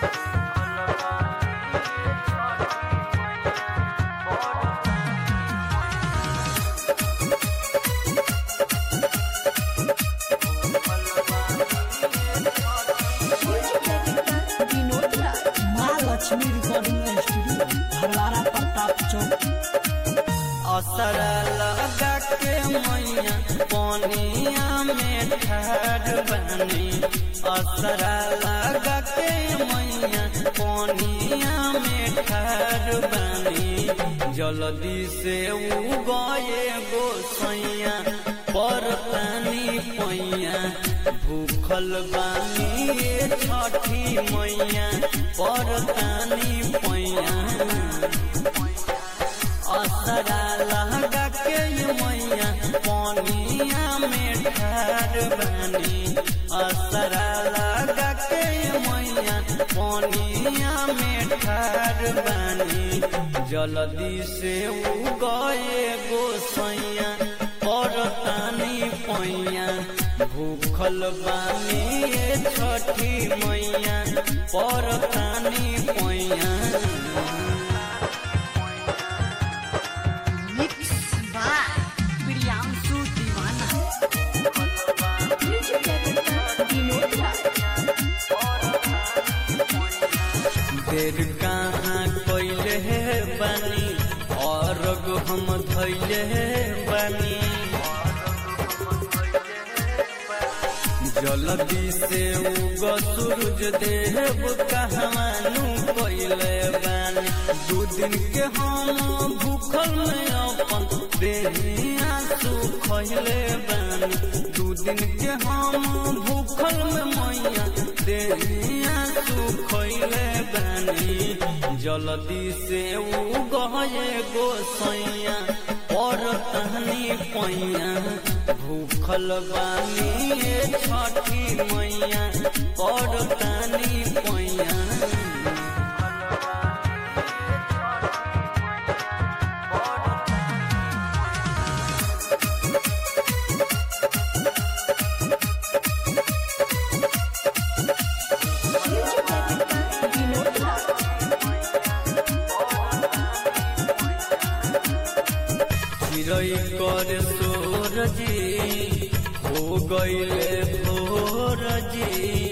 Vinod Raj Maa Lakshmi recording studio Bharwara Pratap Chowk असर लगा के मैया पनिया में ठाड़ बनी असर लगा के मैया पनिया में ठाड़ बनी जल्दी से उगए गोसैया पर तनी पैया भूखल बानी ये छठी मैया पर तनी पैया असरा लगा के मैया पनिया में ठाड़ बनी असरा लगा के मैया पनिया में ठाड़ बनी जल्दी से उगए गोसैया और तानी पैया भूखल बानी ये छठी मैया पर तानी पैया मिक्स बाय प्रियांशु दीवाना म्यूजिक डायरेक्टर विनोद राज देर कहाँ कैले बनी और हम धैले बनी जल्दी से उग सूरज देव कहवानू कैले बनी दू दिन के हम भूखल में अपन देहिया सुखले बनी दू दिन के हम भूखल में मैया देहिया सुखले बनी जल्दी से उगए गोसैया और तहनी पैया भूखल बानी ये छठी मैया और तहनी पैया म्यूजिक डायरेक्टर विनोद राज चिड़ै कर सोरजी हो गईले भोरजी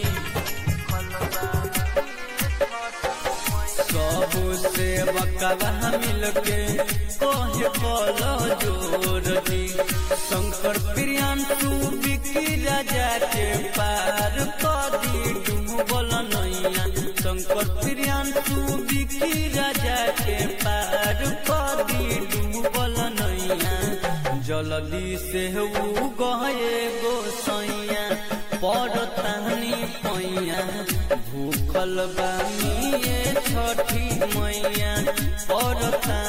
सब से बकवा मिलके कहे बोलो जोरजी शंकर प्रियांशु बिकी राजा के पार कदी डूबल नैया शंकर प्रियांशु बिकी राजा के पार कदी डूबल नैया जल्दी से उ गए गोसैया पर तहनी पैया भूखल बानी ये छठी मैया पर